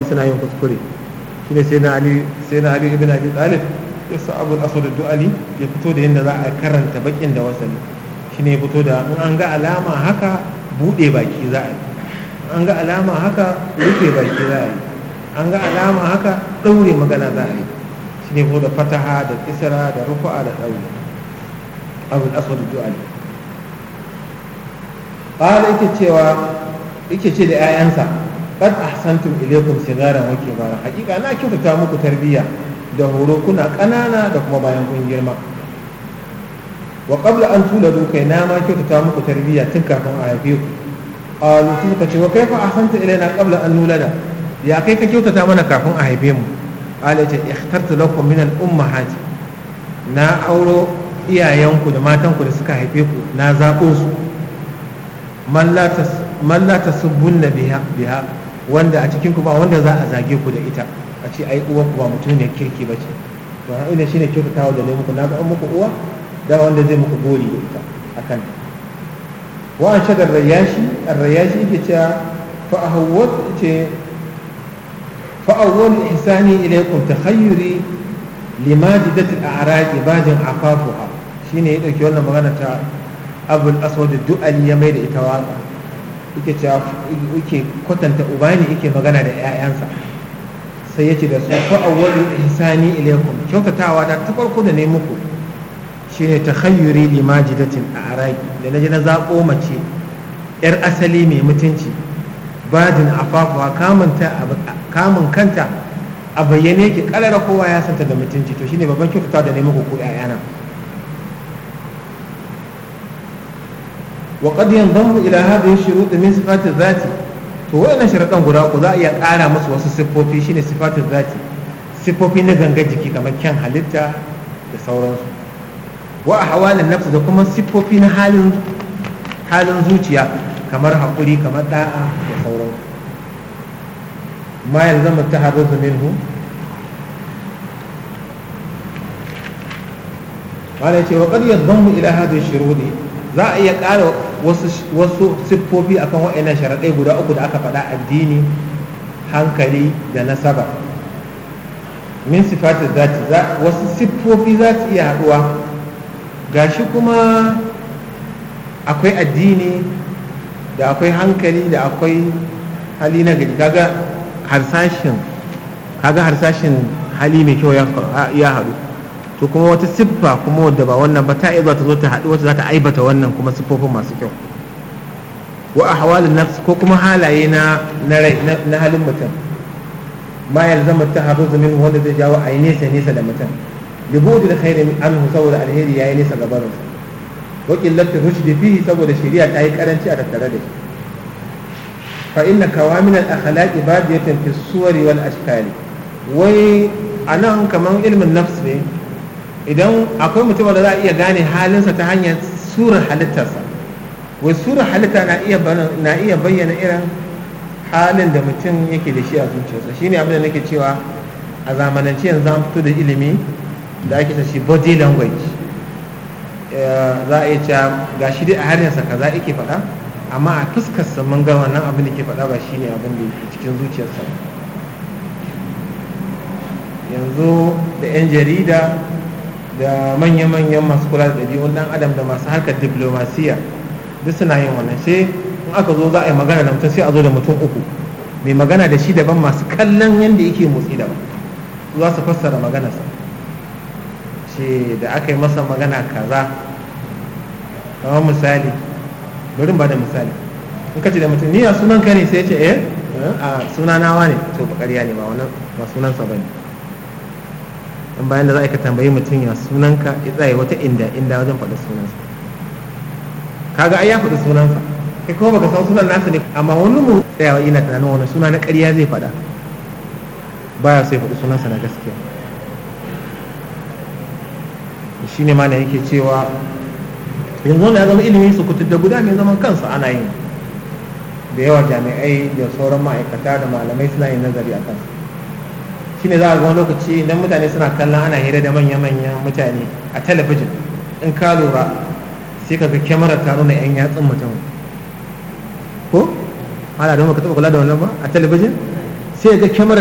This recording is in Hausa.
suna yin kuskure shine sai na ali sai na ali ibn abi talib ya sa abu al-aswad du'ali ya fito da yadda za a karanta bakin da wasali shine ya fito da in an ga alama haka bude baki za a yi an ga alama haka rufe baki za a yi an ga alama haka daure magana za a yi shine ko da fataha da kisra da rufa'a da daure abu al-aswad du'ali qala yake cewa yake ce da 'ya'yansa qad ahsantum ilaykum sigaran wa kibara hakika na kyautata muku tarbiyya da horo kuna ƙanana da kuma bayan kun girma wa qabla an tuladu kai na ma kyautata muku tarbiyya tun kafin a haife ku qalu sun ka ce wa kaifa ahsanta ilayna qabla an nulada ya kai ka kyautata mana kafin a haife mu qala ce ikhtartu lakum min al ummahati na auro iyayenku da matanku da suka haife ku na zaɓo su man la tasubbunna biha biha wanda a cikin ku ba wanda za a zage ku da ita a ce ai uwa ku ba mutum ne kirki ba ce to ha ina shine kyautatawa da ne muku na ga muku uwa da wanda zai muku gori da ita akan wa an shagar rayashi ar-rayashi yake cewa fa ahawwat ce fa awwal ihsani ilaykum takhayyuri limajidat al-a'raq ibadin afafuha shine ya dauki wannan magana ta abul aswad du'ali ya mai da ita waka yake cewa yake kwatanta uba ne yake magana da 'ya'yansa sai ya ce da su fa awwalu ihsani ilaykum kyautatawa ta ta farko da ne muku shine takhayyuri li majidatin a araki da naji na zako mace yar asali mai mutunci badin afafuwa kamunta kamun kanta a bayyane yake kalara kowa ya santa da mutunci to shine babban kyautatawa da ne muku ku 'ya'yana وقد ينضم إلى هذه الشروط من صفات الذات to wayannan sharaɗan guda uku za a iya ƙara musu wasu siffofi shine sifatin zati siffofi na gangan jiki kamar kyan halitta da sauransu wa a hawalin nafsu da kuma siffofi na halin halin zuciya kamar haƙuri kamar ɗa'a da sauransu ma yanzu mu ta haɗu minhu wala ce wa qad yadhammu ila hadhihi shurudi za a iya ƙara wasu siffofi akan waɗannan sharaɗai guda uku da aka faɗa addini hankali da nasaba min sifati zati wasu siffofi za su iya haɗuwa gashi kuma akwai addini da akwai hankali da akwai hali na gari kaga harsashin kaga harsashin hali mai kyau ya haɗu to kuma wata siffa kuma wadda ba wannan ba ta iya zuwa ta zo ta haɗu wacce za ta aibata wannan kuma siffofin masu kyau wa ahwalin nafs ko kuma halaye na na rai na halin mutum ma yalzama taharruz min wanda zai jawo a yi nesa nesa da mutum libudu da khairin anhu saboda alheri yayi nesa ga barin wa qillatu rushdi fihi saboda shari'a ta yi karanci a tattare da shi fa inna kawamin al-akhlaqi badiyatan fi suwari wal ashkali wai anan kaman ilmin nafs ne idan akwai mutum da za a iya gane halinsa ta hanyar surar halittarsa wai surar halitta na iya na iya bayyana irin halin da mutum yake da shi a zuciyarsa shine abin da nake cewa a zamanance yanzu an fito da ilimi da ake ta shi body language za a iya cewa ga shi dai a harshensa kaza yake faɗa amma a fuskarsa mun ga wannan abin da ke faɗa ba shine abin da yake cikin zuciyarsa yanzu da 'yan jarida da manya-manyan masu kula da ɗabi'un ɗan adam da masu harkar diplomasiya duk suna yin wannan sai in aka zo za a yi magana da mutum sai a zo da mutum uku mai magana da shi daban masu kallon yadda yake motsi daban za su fassara maganarsa ce da aka yi masa magana kaza kamar misali bari ba da misali in ka ce da mutum ni a sunan ka ne sai ce eh a suna nawa ne to ba ƙarya ne ba wannan ba sunansa ba ne in bayan da za ka tambayi mutum ya sunanka ya tsaye wata inda inda wajen faɗi sunansa kaga ai ya faɗi sunansa kai kuma baka san sunan nasa ne amma wani mu tsayawa ina tunanin wani suna na ƙarya zai faɗa baya sai faɗi sunansa na gaskiya shi ne mana yake cewa yanzu wanda ya zama ilimin su kutu da guda mai zaman kansa ana yin da yawa jami'ai da sauran ma'aikata da malamai suna yin nazari a kansa shine za a ga wani lokaci idan mutane suna kallon ana hira da manya-manyan mutane a talabijin in ka lura sai ka ga kyamara ta nuna 'yan yatsun mutum ko ana don ka taɓa kula da wannan ba a talabijin sai ga kyamara